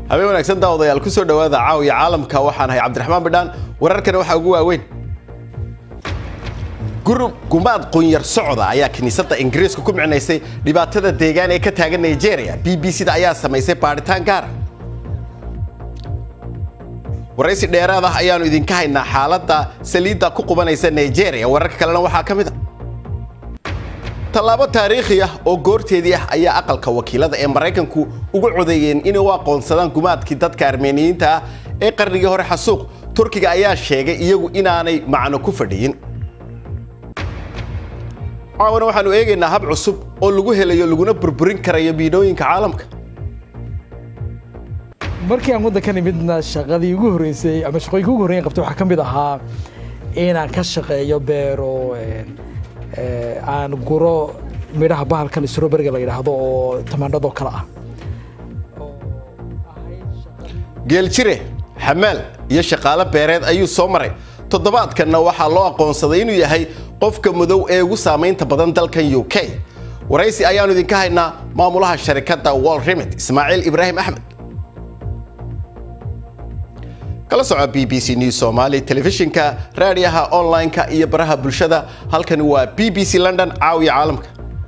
habeen wanaagsan daawadayaal ku soo dhowaada caawiya caalamka waxaan ahay cabdiraxmaan bidhaan wararkana waxaa ugu waaweyn gurub gumaad qunyar socda ayaa kiniisadda ingiriiska ku micnaysay dhibaatada deegaan ee ka taagan nigeria b b c da ayaa samaysay baadhitaan gaara waraysi dheeraad ah ayaannu idinka haynaa xaaladda saliidda ku qubanaysa nigeria wararka kalena waxaa ka mid a tallaabo taariikhi ah oo goorteedii ah ayaa aqalka wakiilada ee maraykanku ugu codeeyeen inay u aqoonsadaan gumaadkii dadka armeeniyiinta ah ee qarnigii hore xasuuq turkiga ayaa sheegay iyagu inaanay macno ku fadhiyin caawana waxaanu eegaynaa hab cusub oo lagu helayo laguna burburin karayo miinooyinka caalamka markii aan waddankan imidna shaqadii ugu horreysay ama shaqooyinka ugu horreyn qabtay waxaa ka mid ahaa inaan ka shaqeeyo beero aan guro midhaha bahalkan stroberiga la yidhaahdo oo tamaandhadoo kale ah geeljire xamaal iyo shaqaale beereed ayuu soo maray toddobaadkanna waxaa loo aqoonsaday inuu yahay qofka madow ee ugu saamaynta badan dalkan u k waraysi ayaannu idinka haynaa maamulaha sharikadda wal remit ismaaciil ibraahim axmed kala soco b b c news somaali telefishinka raadiyaha online-ka iyo baraha bulshada halkani waa b b c london caawiya caalamka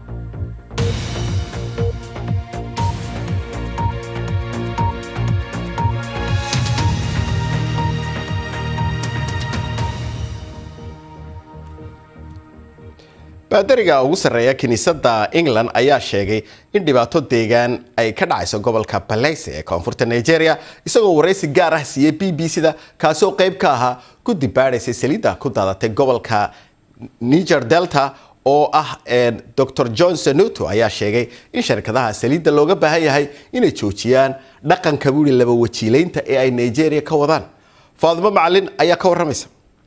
baadariga ugu sarreeya kiniisadda england ayaa sheegay in dhibaato deegaan ay ka dhacayso gobolka balayse ee koonfurta nigeria isagoo waraysi gaar ah siiyey b b c da kaasi oo qayb ka ahaa guddi baadhaysay saliidda ku daadatay gobolka niger delta oo ah dor john sanuto ayaa sheegay in sharkadaha saliidda looga baahan yahay inay joojiyaan dhaqanka buuri laba wajiilaynta ee ay nigeria ka wadaan faadimo macalin ayaa ka warramaysa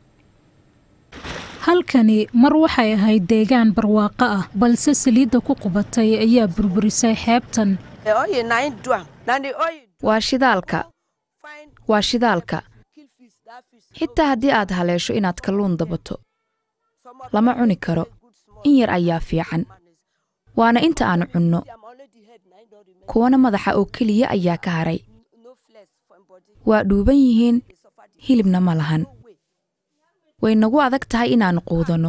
halkani mar waxay ahayd deegaan barwaaqo ah balse saliidda ku qubatay ayaa burburisay xeebtan waa shidaalka waa shidaalka xitaa haddii aad haleesho inaad kalluun dabato lama cuni karo in yar ayaa fiican waana inta aan cunno kuwana madaxa oo keliya ayaa ka haray waa dhuuban yihiin hilibna ma lahan way nagu adag tahay inaan quudanno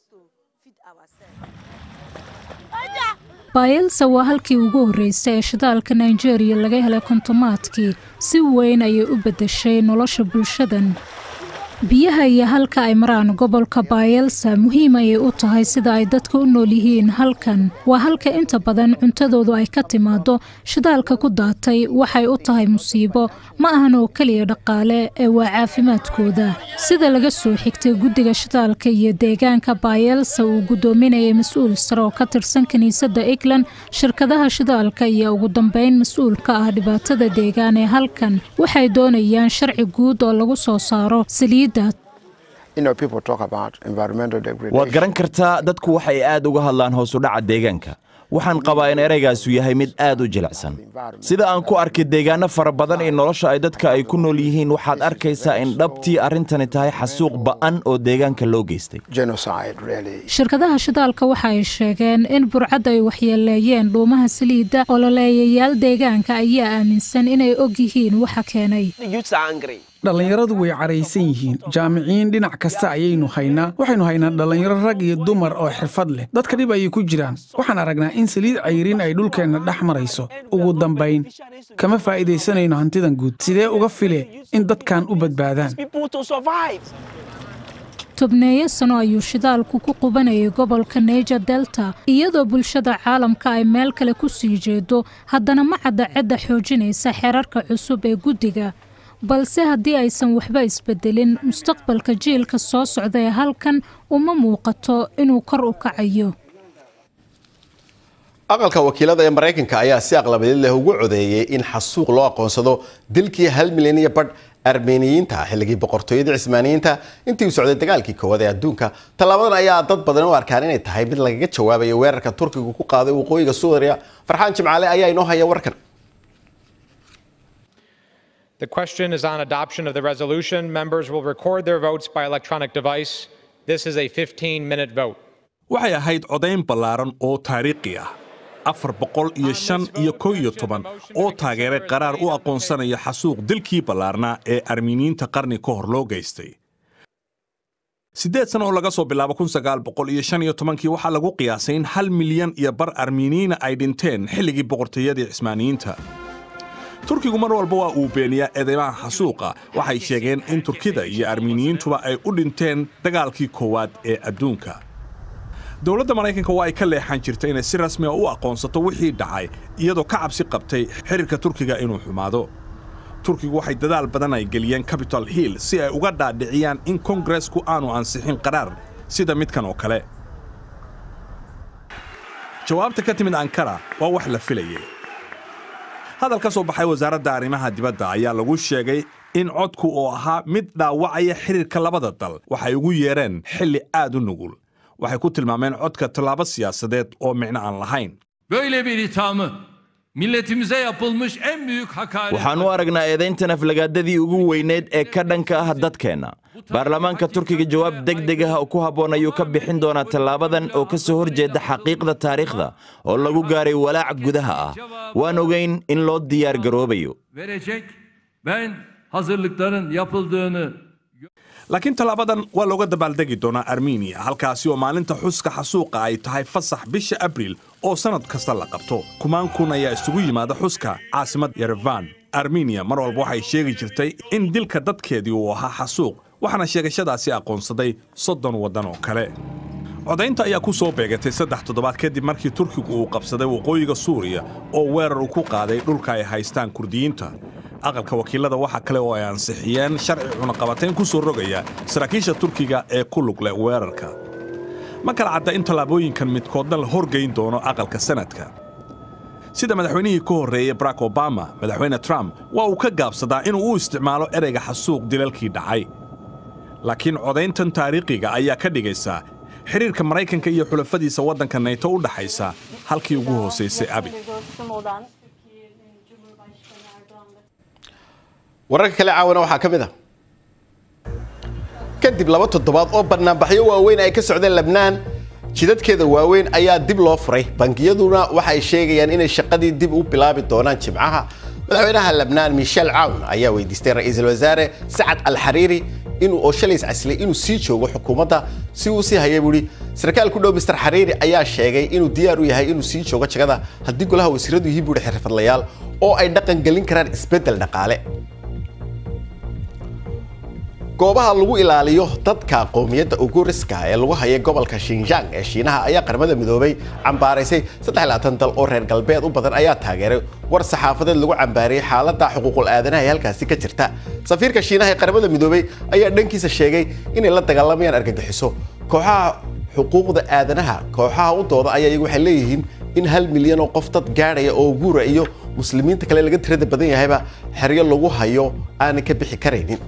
baayelsa waa halkii ugu horreysay ee shidaalka nigeria laga helay kontomaadkii si weyn ayay u beddeshay nolosha bulshadan biyaha iyo halka ay maraan gobolka baayelsa muhiim ayay u tahay sida ay dadka u nool yihiin halkan waa halka inta badan cuntadoodu ay ka timaado shidaalka ku daatay waxay u tahay musiibo ma ahan oo keliya dhaqaale ee waa caafimaadkooda sida laga soo xigtay guddiga shidaalka iyo deegaanka baayelsa uu guddoominayay mas-uul sare oo ka tirsan kiniisadda england shirkadaha shidaalka iyo ugu dambeyn mas-uulka ah dhibaatada deegaan ee halkan waxay doonayaan sharci guud oo lagu soo saaro saliid waad garan kartaa dadku waxay aad uga hadlaan hoosu dhaca deegaanka waxaan qabaa in ereygaasu yahay mid aad u jilicsan sida aan ku arkay deegaano fara badan ee nolosha ay dadka ay ku nool yihiin waxaad arkaysaa in dhabtii arrintani tahay xasuuq ba'an oo deegaanka loo geystay shirkadaha shidaalka waxa ay sheegeen in burcad ay waxyeeleeyeen dhuumaha saliidda ololeeyayaal deegaanka ayaa aaminsan inay og yihiin waxa keenay dhallinyaradu way caraysan yihiin jaamiciyiin dhinac kasta ayaynu haynaa waxaynu haynaa dhallinyaro rag iyo dumar oo xirfad leh dadka dhib ayay ku jiraan waxaan aragnaa in saliid cayriin ay dhulkeenna dhex marayso ugu dambayn kama faa'iidaysanayno hantidan guud sidee uga file in dadkan u badbaadaan tobneeyo sano ayuu shidaalku ku qubanayay gobolka neger delta iyadoo bulshada caalamka ay meel kale ku sii jeedo haddana ma cadda cidda xoojinaysa xeerarka cusub ee guddiga balse haddii aysan waxba isbedelin mustaqbalka jiilka soo socda ee halkan uma muuqato inuu kor u kacayo aqalka wakiilada ee maraykanka ayaa si aqlabadeed leh ugu codeeyey in xasuuq loo aqoonsado dilkii hal milyan iyo badh armeeniyiinta xilligii boqortooyadii cismaaniyiinta intii uu socday dagaalkii koowaad ee adduunka tallaabadan ayaa dad badan u arkaan inay tahay mid lagaga jawaabayo weerarka turkigu ku qaaday waqooyiga suuriya farxaan jimcaale ayaa inoo haya warkan The question is on adoption of the resolution. Members will record their votes by electronic device. This is a 15 minute vote. waxay ahayd codayn ballaaran oo taariikhi ah afar boqol iyo shan iyo kow iyo toban oo taageeray qaraar u aqoonsanaya xasuuq dilkii ballaarnaa ee armiiniyiinta qarni ka hor loo geystay siddeed sano oo laga soo bilaabo kun sagaal boqol iyo shan iyo tobankii waxaa lagu qiyaasay in hal milyan iyo bar armiiniyiina ay dhinteen xilligii boqortooyadii cismaaniyiinta turkigu mar walba waa uu beeniyaa eedeymaha xasuuqa waxay sheegeen in turkida iyo armiiniyiintuba ay u dhinteen dagaalkii koowaad ee adduunka dowladda maraykanka waa ay ka leexan jirtay inay si rasmi a u aqoonsato wixii dhacay iyadoo ka cabsi qabtay xiriirka turkiga inuu xumaado turkigu waxay dadaal badan ay geliyeen capitol hill si ay uga dhaadhiciyaan in kongaresku aanu ansixin qaraar sida midkan oo kale jawaabta ka timid ankara waa wax la filayay hadal ka soo baxay wasaaradda arrimaha dibadda ayaa lagu sheegay in codku oo ahaa mid dhaawacaya xiriirka labada dal waxay ugu yeedheen xilli aad u nugul waxay ku tilmaameen codka tallaabo siyaasadeed oo micno aan lahayn Böyle bir ithamı milletimize yapılmış en büyük hakaret. waxaan u aragnaa eedayntan aflagaadadii ugu weyneed ee ka dhanka ah dadkeenna baarlamaanka turkiga jawaab deg deg ah oo ku habboon ayuu ka bixin doonaa tallaabadan oo ka soo horjeeda xaqiiqda taariikhda oo lagu gaaray walaac gudaha ah waan ogayn in loo diyaar garoobayo verecek. Ben hazırlıkların yapıldığını laakiin tallaabadan waa looga dabaaldegi doonaa armeniya halkaasi oo maalinta xuska xasuuqa ay tahay fasax bisha abriil oo sannad kasta la qabto kumaan kun ayaa isugu yimaada xuska caasimad yerevan armeniya mar walba waxay sheegi jirtay in dilka dadkeedii uu ahaa xasuuq waxaana sheegashadaasi aqoonsaday soddon waddan oo kale codaynta ayaa ku soo beegatay saddex toddobaad kadib markii turkigu uu qabsaday waqooyiga suuriya oo weerar uu ku qaaday dhulka ay haystaan kurdiyiinta aqalka wakiilada waxa kale oo ay ansixiyeen sharci cunaqabatayn ku soo rogaya saraakiisha turkiga ee ku lug leh weerarka ma kala cadda in tallaabooyinkan midkoodna la horgayn doono aqalka sanadka sida madaxweynihii ka horreeyey barack obama madaxweyne trump waa uu ka gaabsadaa inuu u isticmaalo ereyga xasuuq dilalkii dhacay laakiin codayntan taariikhiga ayaa ka dhigaysa xiriirka maraykanka iyo xulafadiisa waddanka nayto u dhaxaysa halkii ugu hoosaysay abi wararka kale caawana waxaa ka mid a kadib laba toddobaad oo banaanbaxyo waaweyn ay ka socdeen labnaan jidadkeeda waaweyn ayaa dib loo furay bangiyaduna waxa ay sheegayaan inay shaqadii dib u bilaabi doonaan jimcaha madaxweynaha labnaan michel cawn ayaa weydiistay ra'iisul wasaare sacad alxariiri inuu oo shalays caslay inuu sii joogo xukuumadda si uu sii haya buuhi sarkaal ku dhow mister xariiri ayaa sheegay inuu diyaar u yahay inuu sii joogo jagada haddii golaha wasiiradu yihiin buuhi xirfadlayaal oo ay dhaqan gelin karaan isbeddel dhaqaale goobaha lagu ilaaliyo dadka qowmiyadda uguriska ee lagu hayay gobolka shinjang ee shiinaha ayaa qaramada midoobay cambaaraysay dal oo reer galbeed u badan ayaa taageeray war saxaafadeed lagu cambaariyey xaaladda xuquuqul aadanaha ee halkaasi ka jirta safiirka shiinaha ee qaramada midoobay ayaa dhankiisa sheegay inay la dagaalamayaan argagixiso kooxaha xuquuqda aadanaha kooxaha u dooda ayaa iyagu waxay leeyihiin in hal milyan oo qof dad gaadhaya oo guura iyo muslimiinta kale laga tirada badan yahayba xeryo lagu hayo aanay ka bixi karaynin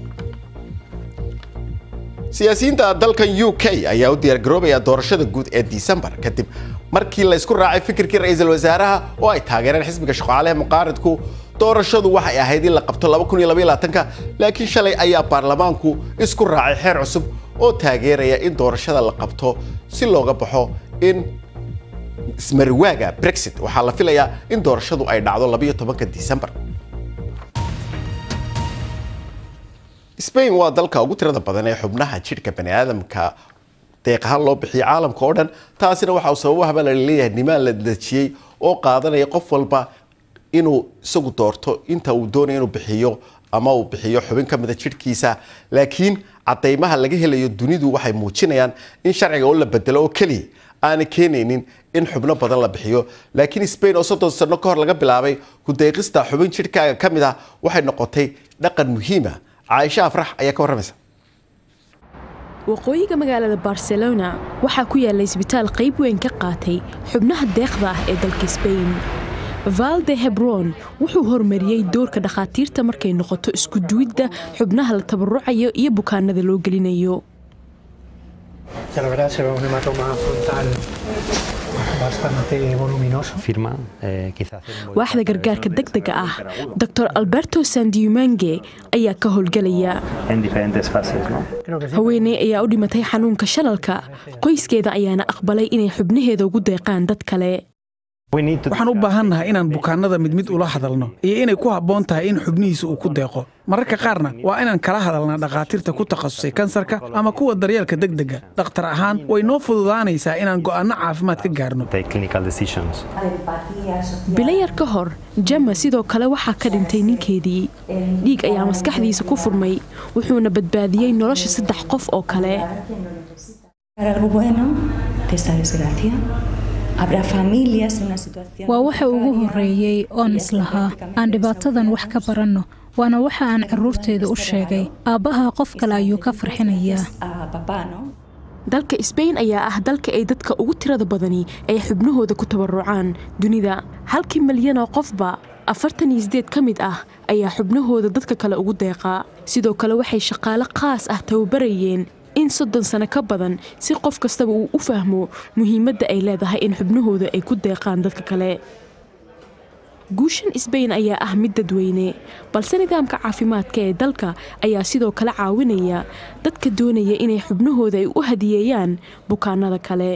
siyaasiyiinta dalkan u k ayaa u diyaargaroobaya doorashada guud ee disembar kadib markii la isku raacay fikirkii ra'iisul wasaaraha oo ay taageereen xisbiga shaqaalaha muqaaridku doorashadu waxay ahayd in la qabto laakiin shalay ayaa baarlamaanku isku raacay xeer cusub oo taageeraya in doorashada la qabto si looga baxo in ismariwaaga brexit waxaa la filayaa in doorashadu ay dhacdo disembar spain waa dalka ugu tirada badan ee xubnaha jidhka baniaadamka deeq ahaan loo bixiyo caalamka oo dhan taasina waxa uu sababahaba la leeyahay nimaan la dejiyey oo qaadanaya qof walba inuu isagu doorto inta uu doonaya inuu bixiyo ama uu bixiyo xubin ka mida jidhkiisa laakiin cadaymaha laga helayo dunidu waxay muujinayaan in sharciga oo la bedelo oo keliya aanay keenaynin in xubno badan la bixiyo laakiin spain oo soddon sano ka hor laga bilaabay ku-deeqista xubin jidhkaaga ka mid ah waxay noqotay dhaqan muhiima caaisha afrax ayaa ka warramaysa waqooyiga magaalada barcelona waxaa ku yaalla isbitaal qayb weyn ka qaatay xubnaha deeqda ah ee dalka sbain valde hebron wuxuu horumariyey doorka dhakhaatiirta markay noqoto isku duwidda xubnaha la tabarucayo iyo bukaanada loo gelinayo waaxda gargaarka degdega ah dor alberto sandiumange ayaa ka howlgelaya haweeney ayaa u dhimatay xanuunka shalalka qoyskeeda ayaana aqbalay inay xubnaheeda ugu deeqaan dad kale waxaan u baahannahay inaan bukaannada mid mid ula hadalno iyo inay ku habboon tahay in xubnihiisa uu ku deeqo mararka qaarna waa inaan kala hadalnaa dhakhaatiirta ku takhasusay kansarka ama kuwa daryeelka degdega dhakhtar ahaan way noo fududaanaysaa inaan go'aanno caafimaad ka gaarno bilayar ka hor jama sidoo kale waxaa ka dhintay ninkeedii dhiig ayaa maskaxdiisa ku furmay wuxuuna badbaadiyey nolosha saddex qof oo kale waa waxa ugu horreeyey oon islahaa aan dhibaatadan wax ka baranno waana waxa aan carruurteeda u sheegay aabbaha qof kale ayuu ka farxinayaa dalka sbain ayaa ah dalka ay dadka ugu tirada badani ay xubnahooda ku tabarucaan dunida halkii milyan oo qofba afartan iyo sideed ka mid ah ayaa xubnahooda dadka kale ugu deeqaa sidoo kale waxay shaqaale khaas ah tababarayeen in soddon sano ka badan si qof kastaba uu u fahmo muhiimadda ay leedahay in xubnahooda ay ku deeqaan dadka kale guushan sbain ayaa ah mid dadweyne balse nidaamka caafimaadka ee dalka ayaa sidoo kale caawinaya dadka doonaya inay xubnahooda ay u hadiyeeyaan bukaanada kale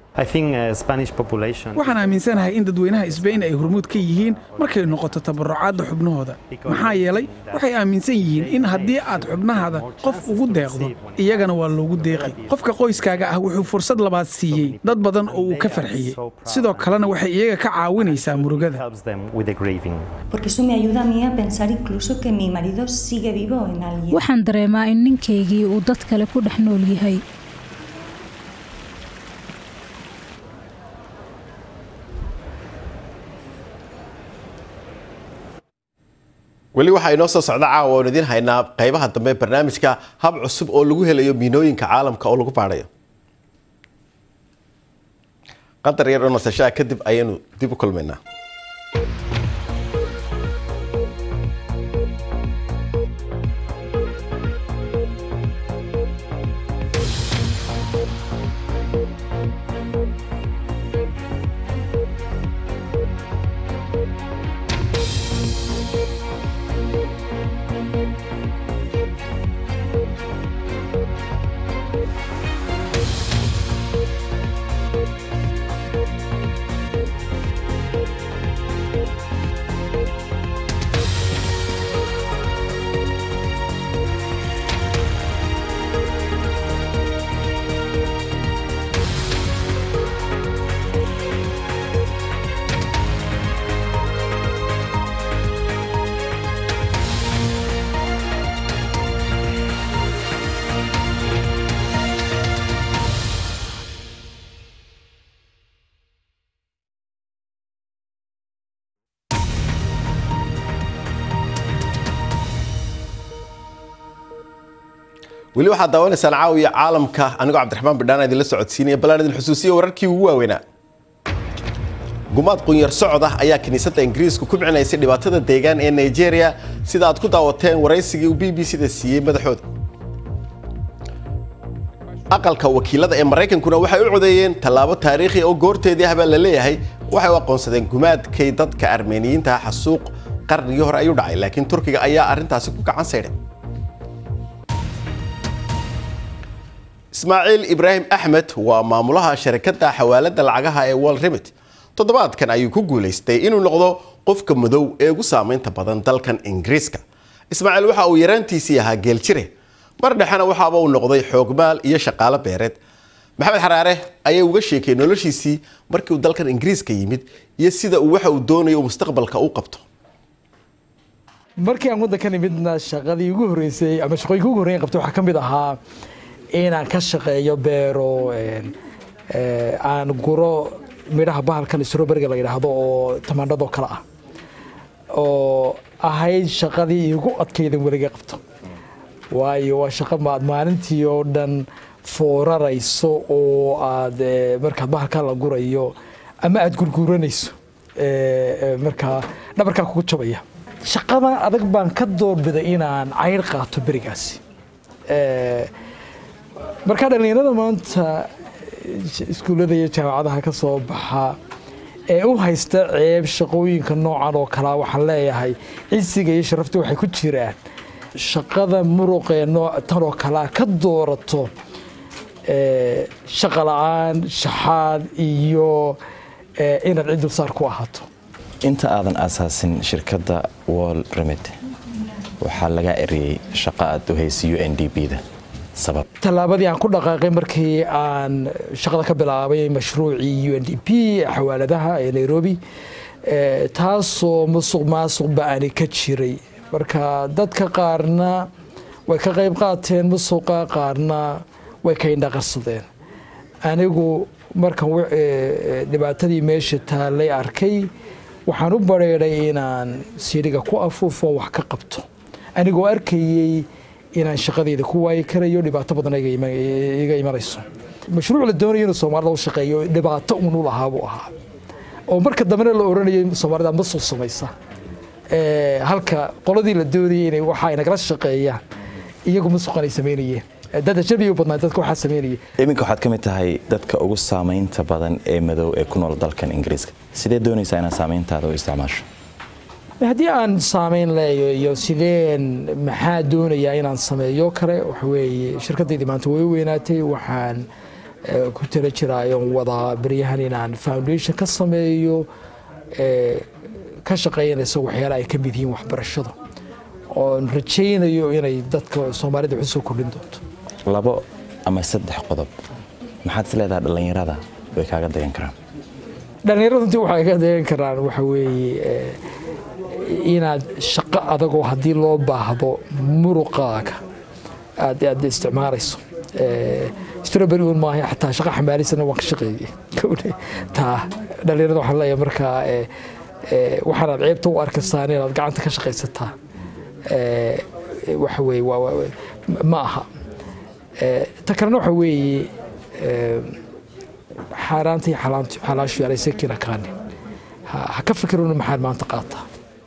waxaan aaminsanahay in dadweynaha isbayn ay hormuud ka yihiin markay noqoto tabarucaadda xubnahooda maxaa yeelay waxay aaminsan yihiin in haddii aad xubnahaada qof ugu deeqdo iyagana waa loogu deeqi qofka qoyskaaga ah wuxuu fursad labaad siiyey dad badan oo uu ka farxiyey sidoo kalena waxay iyaga ka caawinaysaa murugada waxaan dareemaa in ninkaygii uu dad kale ku dhex nool yahay weli waxaa inoo soo socda caawa oon idiin haynaa qaybaha dambe barnaamijka hab cusub oo lagu helayo miinooyinka caalamka oo lagu baadhayo qadar yar oo nasashaa kadib ayaynu dib u kulmaynaa weli waxaad daawanaysaan caawiya caalamka anigoo cabdiraxmaan bidhaan idinla socodsiinaya ballaan idin xusuusiya wararkii ugu waaweynaa gumaad qunyar socod ah ayaa kiniisadda ingiriisku ku micinaysay dhibaatada deegaan ee nigeria sida aad ku daawateen waraysigii uu b b c da siiyey madaxooda aqalka wakiilada ee maraykankuna waxay u codeeyeen tallaabo taariikhi oo goorteedii ah baa la leeyahay waxay u aqoonsadeen gumaadkay dadka armeeniyiinta xasuuq qarnigii hore ayuu dhacay laakiin turkiga ayaa arrintaasi ku gacan saydhay ismaaciil ibraahim axmed waa maamulaha sharikadda xawaalada lacagaha ee wall remit toddobaadkan ayuu ku guulaystay inuu noqdo qofka madow ee ugu saamaynta badan dalkan ingiriiska ismaaciil waxa uu yaraantiisii ahaa geeljire mar dhexena waxaaba uu noqday xoogmaal iyo shaqaalo beereed maxamed xaraare ayaa uga sheekay noloshiisii markii uu dalkan ingiriiska yimid iyo sida uu waxa uu doonayo mustaqbalka u qabto markii aan waddankan imidna shaqadii ugu horreysay ama shaqooyinka ugu horreyn qabtay waxaa ka mid ahaa inaan ka shaqeeyo beero aan guro midhaha bahalkan stroberiga la yidhaahdo oo tamaandhadoo kale ah oo ahayd shaqadii igu adkaydan weliga qabto waayo waa shaqo maad maalintii oo dhan foorarayso oo aad markaad bahalkaa la gurayo ama aad gurguuranayso markaa dhabarkaa kugu jabaya shaqadan adag baan ka doorbiday inaan cayr qaato berigaasi markaa dhallinyarada maanta iskuullada iyo jaamacadaha ka soo baxa ee u haysta ceeb shaqooyinka noocan oo kalea waxaan leeyahay cisiga iyo sharafta waxay ku jiraan shaqada muruqee tan oo kalea ka doorato shaqa la-aan shaxaad iyo inaad cid dulsaar ku ahaato inta aadan aasaasin shirkadda wall remit waxaa lagaa eriyey shaqo aad u haysay u n d b da sabab tallaabadii aan ku dhaqaaqay markii aan shaqada ka bilaabay mashruucii u n d p xawaaladaha ee nairobi taasoo musuq maasuq ba-ani ka jiray marka dadka qaarna way ka qayb qaateen musuqa qaarna way ka indhaqarsadeen anigu markan dhibaatadii meesha taallay arkay waxaan u bareeday inaan siidhiga ku afuufo wax ka qabto anigoo arkayey inaan shaqadeeda ku waayi karayo dhibaato badan iga imanayso mashruuc la doonayo inuu soomaalida u shaqeeyo dhibaato uun u lahaa buu ahaa oo marka dambena la oranayay soomaalida masuq samaysa halka qoladii la doonayay inay waxa ay nagala shaqeeyaan iyagu masuqan ay samaynayeen dad ajnabi u badnaa dadka waxaa samaynaya iminka waxaad ka mid tahay dadka ugu saamaynta badan ee madow ee ku nool dalkan ingiriiska sidee doonaysaa inaad saamayntaada u isticmaasho haddii aan saamayn leeyo iyo sideen maxaa doonayaa inaan sameeyo kale waxa weeye shirkadaydii maanta way weynaatay waxaan ku tala jiraayoon wadaa beryahan inaan foundation ka sameeyo ka shaqeynaysa waxyaala ay ka mid yihiin waxbarashada oon rajaynayo inay dadka soomaalida waxu soo kordhin doonto labo ama saddex qodob maxaad is leedahay dhallinyarada way kaaga dayan karaan dhallinyarada runtii waxay ka dayan karaan waxa weeye inaad shaqo adagoo haddii loo baahdo muruqaaga aad aad isticmaalayso strawberry un maaha xataa shaqa xamaalisana waan ka shaqeeyey taa dhallinyarada waxaan leeyahay markaa waxaanaad ceebta u arkaysaan inaad gacanta ka shaqaysataa waxa weeye ma aha ta kalena waxa weeye xaaraanta iyo xalaashu yaanaysa kina kaanin ha ka fikiruna maxaad maanta qaataa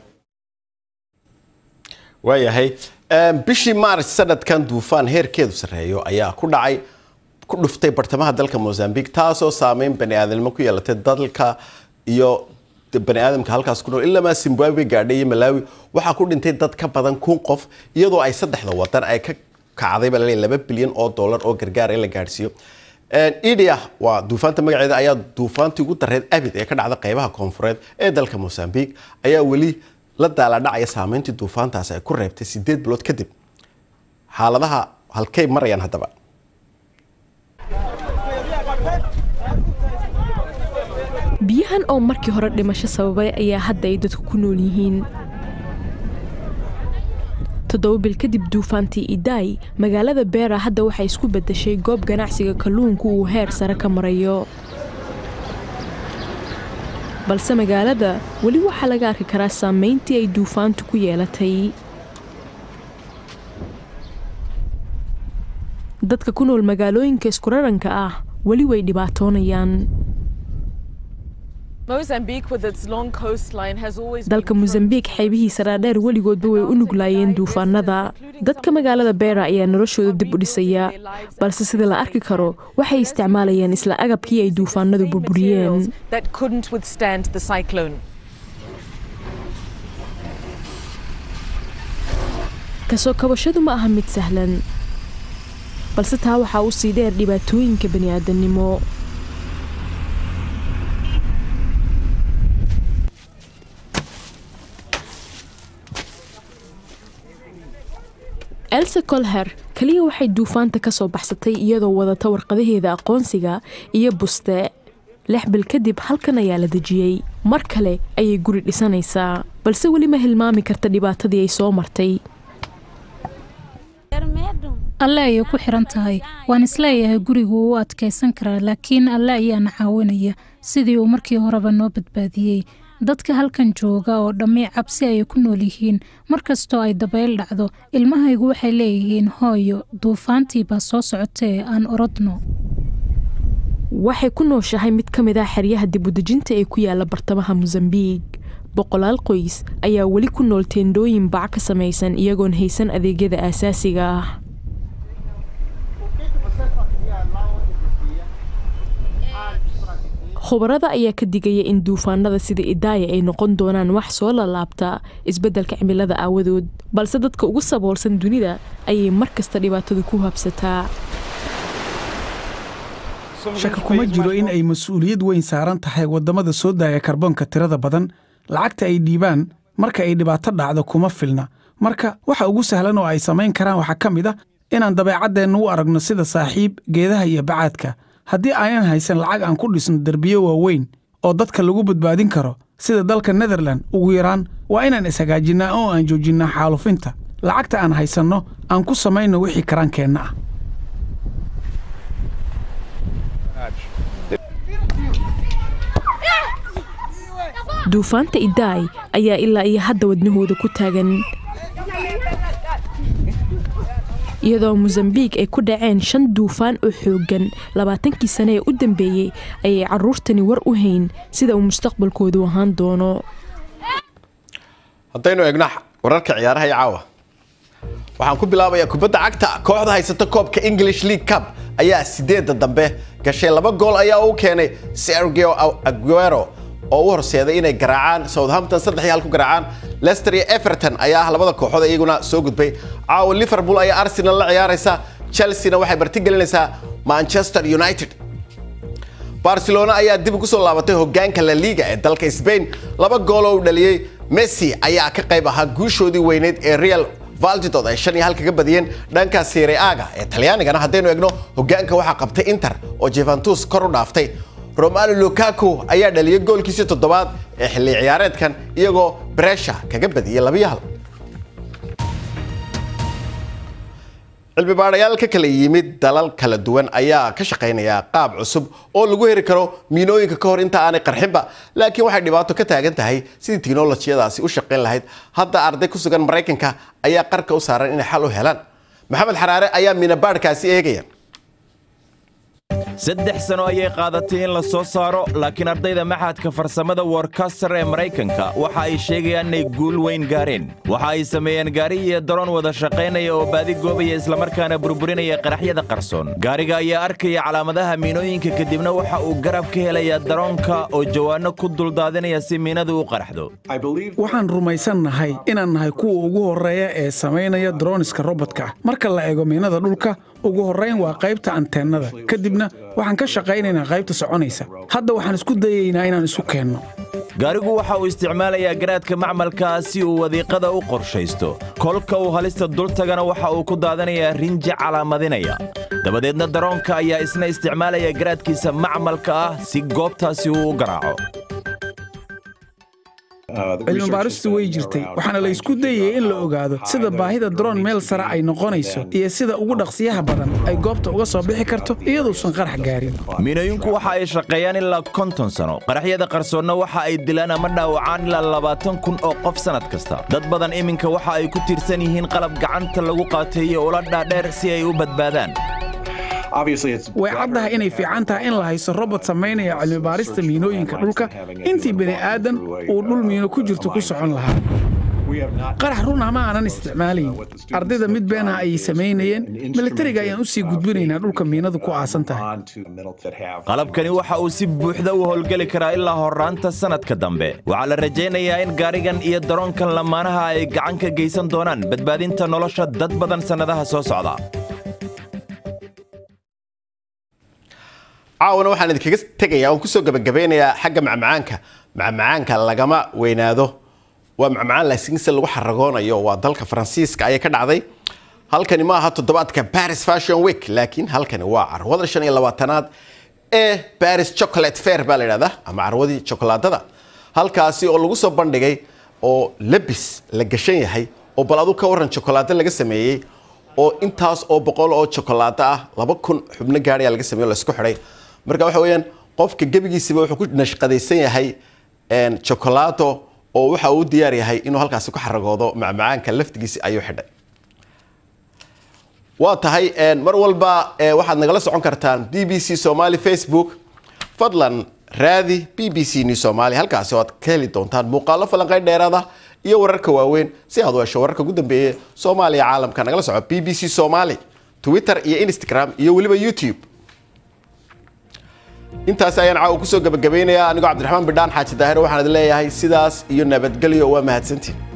waayahay bishii maaris sanadkan duufaan heerkeedu sarreeyo ayaa ku dhacay ku dhuftay bartamaha dalka mozambique taasoo saameyn bani aadamnimo ku yeelatay dalka iyo bani aadamka halkaas ku nool ilamaa zimbabwe gaadhay iyo malawi waxaa ku dhintay dad ka badan kun qof iyadoo ay saddexda wadan ay ka kacday baa laba bilyan oo dollar oo gargaar in la gaadhsiiyo idia waa duufaanta magaceeda ayaa duufaantii ugu dareed abid ee ka dhacda qeybaha koonfureed ee dalka mozambique ayaa weli la daaladhacaya saameyntii duufaantaasi ay ku reebtay sideed bilood kadib xaaladaha halkay marayaan haddaba biyahan oo markii hore dhimasho sababay ayaa hadda ay dadku ku nool yihiin toddoba bil kadib duufaantii idaay magaalada beera hadda waxay isku beddeshay goob ganacsiga kalluunku uu heer sare ka marayo balse magaalada weli waxaa laga arki karaa saamayntii ay duufaantu ku yeelatay dadka ku nool magaalooyinka iskuraranka ah weli way dhibaatoonayaan dalka mosambiik xeebihiisa dhaadheer weligoodba way u nuglaayeen duufaanada dadka magaalada beera ayaa noloshooda dib u dhisaya balse sida la arki karo waxay isticmaalayaan isla agabkii ay duufaanadu burburiyeen kasoo kabashadu ma aha mid sahlan balse taa waxaa u sii dheer dhibaatooyinka bani'aadannimo elsa colher keliya waxay duufaanta ka soo baxsatay iyadoo wadata warqadaheeda aqoonsiga iyo buste lix bil kadib halkan ayaa la dejiyey mar kale ayay guri dhisanaysaa balse weli ma hilmaami karta dhibaatadii ay soo martay alle ayay ku xiran tahay waan isleeyahay gurigu u adkaysan karaa laakiin alle ayaana caawinaya sidii uu markii horeba noo badbaadiyey dadka halkan jooga oo dhammi cabsi ayay ku nool yihiin mar kastoo ay dabayl dhacdo ilmahaygu waxay leeyihiin hooyo duufaantii baa soo socotee aan orodno waxay ku nooshahay mid ka mid ah xeryaha dibudejinta ee ku yaala bartamaha mosambiik boqolaal qoys ayaa weli ku nool teendhooyin bac ka samaysan iyagoon haysan adeegyada aasaasiga ah khubarada ayaa ka digaya in duufaanada sida idaaya ay noqon doonaan wax soo lalaabta isbeddelka cimilada aawadood balse dadka ugu saboolsan dunida ayay mar kasta dhibaatadu ku habsataa shaki kuma jiro in ay mas-uuliyad weyn saaran tahay waddamada soo daaya karboonka tirada badan lacagta ay dhiibaan marka ay dhibaato dhacdo kuma filna marka waxa ugu sahlan oo ay samayn karaan waxaa ka mid ah inaan dabeecaddeenna u aragno sida saaxiib geedaha iyo bacaadka haddii aynan haysan lacag aan ku dhisno derbiyo waaweyn oo dadka lagu badbaadin karo sida dalka netherland ugu yaraan waa inaan ishagaajinnaa oo aan joojinnaa xaalufinta lacagta aan haysanno aan ku samayno wixii karaankeenna ah duufaanta idaay ayaa ilaa iyo hadda wadnahooda ku taagan iyadoo mosambiik ay ku dhaceen shan duufaan oo xooggan labaatankii sane ee u dambeeyey ayay carruurtani war u hayn sida uu mustaqbalkoodu ahaan doono haddaynu eegno wararka ciyaaraha iyo caawa waxaan ku bilaabayaa kubadda cagta kooxda haysata koobka english league cup ayaa sideedda dambe gashay laba gool ayaa u keenay sergio aguero oo u horseeday inay garaacaan southampton saddex iyo hal ku garaacaan leicester iyo everton ayaa ah labada kooxood iyaguna soo gudbay caawa liverpool ayaa arsenal la ciyaaraysa chelsea-na waxay martigelinaysaa manchester united barcelona ayaa dib ugu soo laabatay hogaanka la liga ee dalka spain laba gool oo u dhaliyey messi ayaa ka qayb ahaa guushoodii weyneyd ee real valdidood ay shan iyo hal kaga badiyeen dhanka serie aga ee talyaanigana haddaynu egno hogaanka waxaa qabtay inter oo juventus kor u dhaaftay romalo lukaku ayaa dhaliyay goolkiisii toddobaad ee xilli ciyaareedkan iyagoo bresha kaga badiyey labiyo hal cilmi baadhayaal ka kala yimid dalal kala duwan ayaa ka shaqaynaya qaab cusub oo lagu heri karo miinooyinka ka hor inta aanay qarxinba laakiin waxay dhibaato ka taagan tahay sidii tiknolojiyadaasi u shaqayn lahayd hadda arday ku sugan maraykanka ayaa qarka u saaran inay xal u helaan maxamed xaraare ayaa miinabaadhkaasi eegaya saddex sano ayay qaadatay in la soo saaro laakiin ardayda maxadka farsamada workaster ee maraykanka waxa ay sheegayaan inay guul weyn gaareen waxa ay sameeyeen gaari iyo daroon wada shaqaynaya oo baadi goobaya islamarkaana burburinaya qaraxyada qarsoon gaariga ayaa arkaya calaamadaha miinooyinka kadibna waxa uu garab ka helayaa daroonka oo jawaanno ku duldaadinaya si miinadu u qaraxdo waxaan rumaysannahay inaan nahay kuwa ugu horreeya ee samaynaya droniska robotka marka la eego miinada dhulka ugu horrayn waa qaybta anteennada kadibna waxaan ka shaqaynaynaa qaybta soconaysa hadda waxaan isku dayaynaa inaan isu keenno gaarigu waxa uu isticmaalayaa garaadka macmalka si uu wadiiqada u qorshaysto kolka uu halista dultagana waxa uu ku daadanayaa rinji calaamadinaya dabadeedna daroonka ayaa isna isticmaalaya garaadkiisa macmalka ah si goobtaasi uu u garaaco cilmi baaristu way jirtay waxaana la isku dayayay in la ogaado sida baahida daroon meel sare ay noqonayso iyo sida ugu dhaqsiyaha badan ay goobta uga soo bixi karto iyaduusan qarax gaarin miinooyinku waxa ay shaqeeyaan ilaa konton sano qaraxyada qarsoonna waxa ay dilaan ama dhaawacaan ilaa labaatan kun oo qof sannad kasta dad badan iminka waxa ay ku tiirsan yihiin qalab gacanta lagu qaateeyo ula dhaadheer si ay u badbaadaan way caddahay inay fiican tahay in la hayso robot samaynaya cilmi baarista miinooyinka dhulka intii bini aadan uu dhul miino ku jirto ku socon lahaa qarax run ah ma aanan isticmaalayn ardayda mid beenah ayay samaynayeen milatariga ayaan u sii gudbinaynaa dhulka miinadu ku aasan tahay qalabkani waxa uu si buuxda u howlgeli karaa ilaa horraanta sannadka dambe waxaa la rajaynayaa in gaarigan iyo daroonkan lamaanaha ay gacan ka geysan doonaan badbaadinta nolosha dad badan sannadaha soo socda caawana waxaan idinkaga tegayaa oon kusoo gabagabeynayaa xagga macmacaanka macmacaanka lagama weynaado waa macmacaan laakiinse lagu xaragoonayo waa dalka faransiiska ayay ka dhacday halkani ma aha toddobaadka paris fashion week laakiin halkani waa carwada shan iyo labaatanaad ee paris chocolate fair baa la yidhahdaa ama carwadii chokolaadada halkaasi oo lagu soo bandhigay oo labis la gashan yahay oo bal adu ka waran chokolaado laga sameeyey oo intaas oo boqol oo chokolaado ah laba kun xubno gaadhayaa laga sameeyo laisku xidhay marka waxa weeyaan qofka gebigiisiba wuxuu ku nashqadaysan yahay chokolaado oo waxa uu diyaar yahay inuu halkaasi ku xaragoodo macmacaanka laftigiisi ayuu xidhay waa tahay mar walba waxaad nagala socon kartaan b b c somali facebook fadlan raadi b b c new somali halkaasi oo aad ka heli doontaan muuqaalo falanqeyn dheeraada iyo wararka waaweyn si aad u hesho wararka ugu dambeeya soomaaliya caalamka nagala soco b b c somali twitter iyo instagram iyo weliba youtube intaasi ayaan caawa kusoo gabagabeynayaa anigoo cabdiraxmaan bidhaan xaaji daahir waxaan idin leeyahay sidaas iyo nabadgelyo waa mahadsantiin